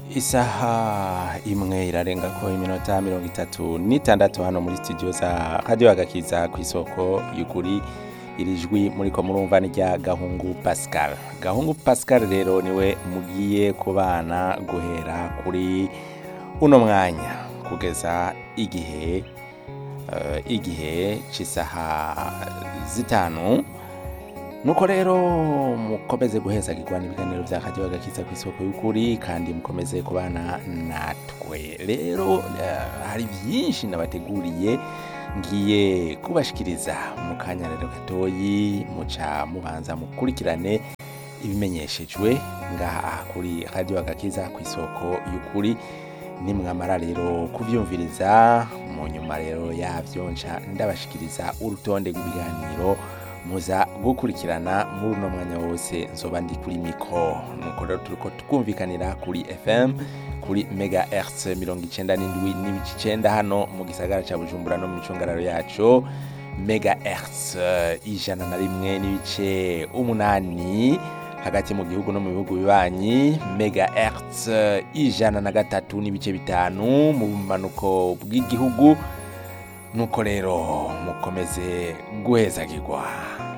isaha imwe irarenga ko iminota mirongo itatu n'itandatu hano muri studio za radio agakiza ku isoko y'ukuri iri jwi muriko murumva ni rya gahungu pascal gahungu pascal rero niwe mugiye kubana guhera kuri uno mwanya kugeza igihe eh, igihe c'isaha zitanu nuko rero mukomeze guhezagirwa n'ibiganiro bya radio agakiza ku isoko y'ukuri kandi mukomeze kubana natwe rero eh, hari byinshi nabateguriye ngiye kubashikiriza mu kanya rero gatoyi muca mubanza mukurikirane ibimenyeshejwe ngaha kuri radio agakiza ku isoko y'ukuri nimwamara rero kuvyumviriza mu nyuma rero yavyo nca ndabashikiriza urutonde rw'ibiganiro muza gukurikirana muri uno mwanya wose nzoba ndi kuri mikro nuko rero turiko twumvikanira kuri fm kuri mega hertz mirongo icenda n'indwi n'ibice icenda hano mu gisagara ca bujumbura no mu micungararo yaco mega hertz ijana na rimwe n'ibice umunani hagati mu gihugu no mu bihugu bibanyi mega hertz ijana na gatatu n'ibice bitanu mu bumanuko bw'igihugu nuko rero mukomeze guhezagirwa